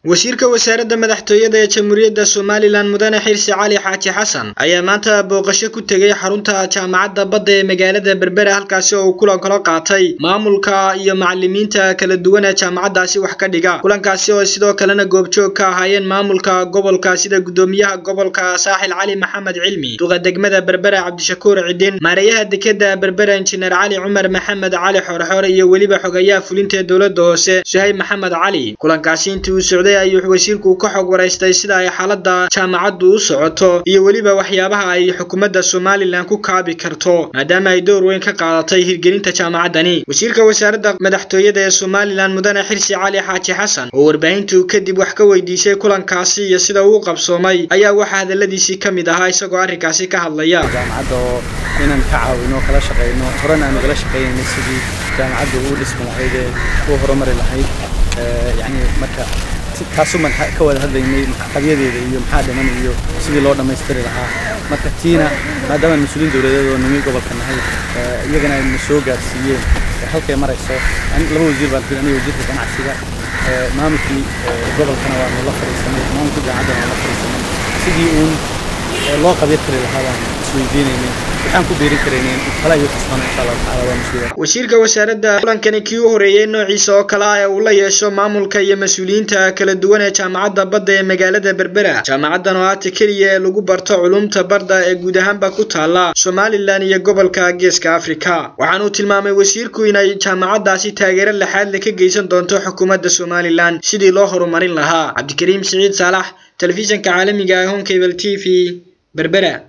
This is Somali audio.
wasiirka wasaaradda madaxtooyada ee jamhuuriyadda somalilan mudane xirsi cali xaaji xasan ayaa maanta booqasho ku tegay xarunta jaamacadda badda ee magaalada berbera halkaasi oo uu kulan kala qaatay maamulka iyo macalimiinta kala duwan ee jaamacaddaasi wax ka dhiga kulankaasi oo sidoo kalena goobjoog ka ahaayeen maamulka gobolka sida gudoomiyaha gobolka saaxil cali maxamed cilmi duqa degmada berbera cabdishakuur cidin maareeyaha dekeda berbera injineer cali cumar maxamed cali xoorxoore iyo weliba xogayaha fulinta ee dowladda hoose suhayb maxamed cali kulankaasi intii uu socday ayuu wasiirku ka xog waraystay sida ay xaaladda jaamacaddu u socoto iyo weliba waxyaabaha ay xukuumadda somalilan ku kaabi karto maadaama ay door weyn ka qaadatay hirgelinta jaamacaddani wasiirka wasaaradda madaxtooyada ee somalilan mudane xirsi cali xaaji xasan oo warbaahintu kadib wax ka weydiisay kulankaasi iyo sida uu qabsoomay ayaa waxaa hadaladiisii ka mid ahaa isagoo arrinkaasi ka hadlaya jaamacadda oo inaan ka caawino kala shaqeyno horena aanu kala shaqeynayna sidii jaamacaddu u dhismi lahayd ee u horumari lahayd yani marka taasuman ka wada hadlaynay qabyadeeda iyo maxaa dhiman iyo sidii loo dhammaystiri lahaa marka tiina maadaama mas-uuliin dowladeed oo nimi gobolka nahay iyagana ay na soo gaarsiiyeen halkay marayso laba wasiir baan aniga wasiirka ganacsiga maamulkii gobolkana waanu la fadhiisanay maamulkii jaamacaddana waan la fadhiisanay sidii uun loo qabya tiri lahaa baan isweydiinaynay waxaan ku beerin karaynay kala iyo tusman insha allah tacaala waa mas-uuliya wasiirka wasaaradda kulankani kii u horeeyey noociisa oo kale ah ee uu la yeesho maamulka iyo mas-uuliyiinta kala duwan ee jaamacadda badda ee magaalada berbera jaamacaddan oo aata keliya ee lagu barto culumta badda ee guud ahaanba ku taala somalilan iyo gobolka geeska afrika waxaanuu tilmaamay wasiirku inay jaamacaddaasi taageero laxaadle ka geysan doonto xukuumadda somalilan sidii loo horumarin lahaa cabdikariim siciid saalax telefishanka caalamiga ee honkable t v berbera